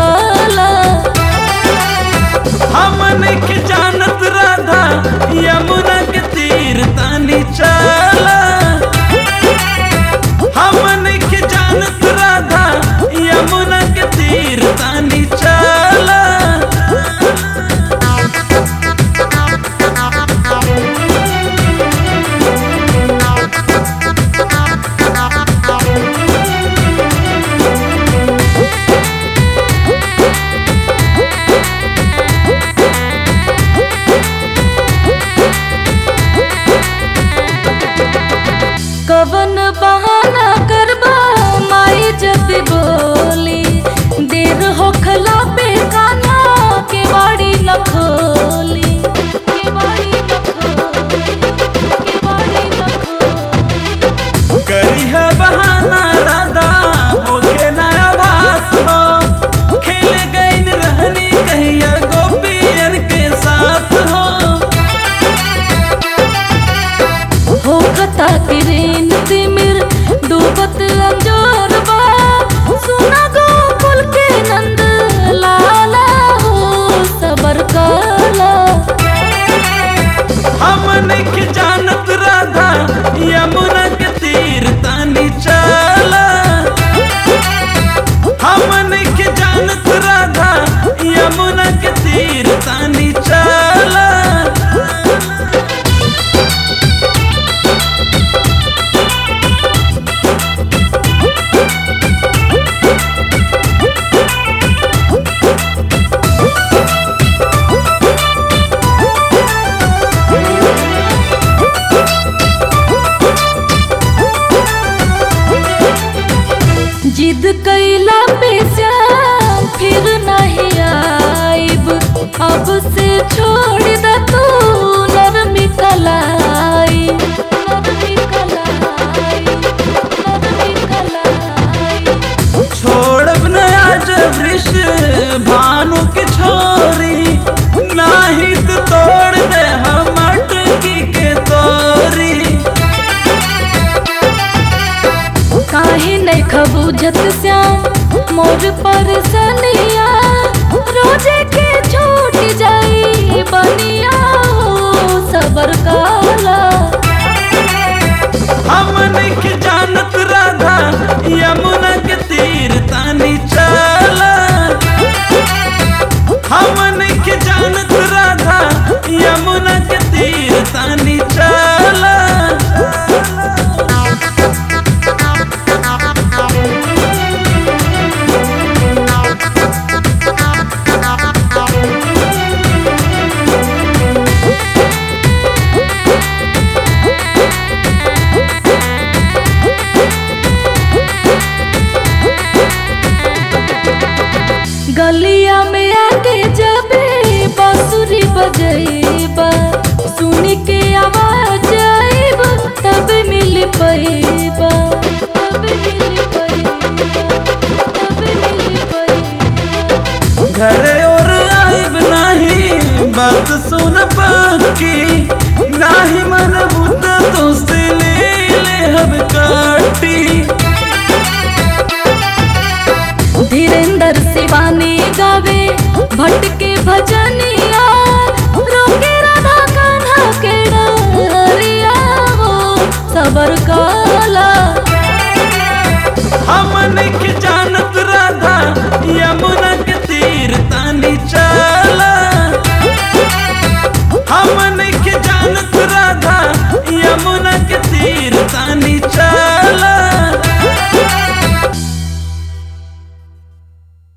काला हमन के जानत राधा यमुना के तीर तानी चला हमन के जानत राधा यमुना के तीर तानी चला कवन बहाना करबा माई जब बोली देर होखला पे कान्हा के बाड़ी न खोली के बाड़ी न खोली के बाड़ी न खोली करी है बहाना राधा होके नया बात हो खेल गई रहनी कहिया गोपियन के साथ हो होखता किरीन तिमिर डूबत अंजोरबा सुना गोकुल के नंद लाला हो सबर काला हमन के जानत राधा यमुना के तीर तानी चला हमन के जानत राधा यमुना के तीर तानी चला जिद कैला पे श्याम फिर नहीं आइब अब से छोड़ द तू नरमी कलाई नरमी कलाई नरमी कलाई छोड़ब न आज वृष भानु के छोरी नाही तो तोड़ दे हम अटकी के तोरी काहे नहीं खबूझत श्याम मोर पर सनिया रोजे के छूट जाई बनिया हो सबर काला हमन के जानत राधा यमुना के तीर तानी चला हमन के जानत राधा यमुना के तीर तानी चला गलिया में आके जबे बांसुरी बजेबा सुन के आवाज आइब तब मिल पैबा तब मिल पैबा तब मिल पैबा घर और आइब नाही बात सुन पाकी नाही मन बुत तो से ले ले हम काटी धीरेन्द्र शिवानी गावे भटके भजनी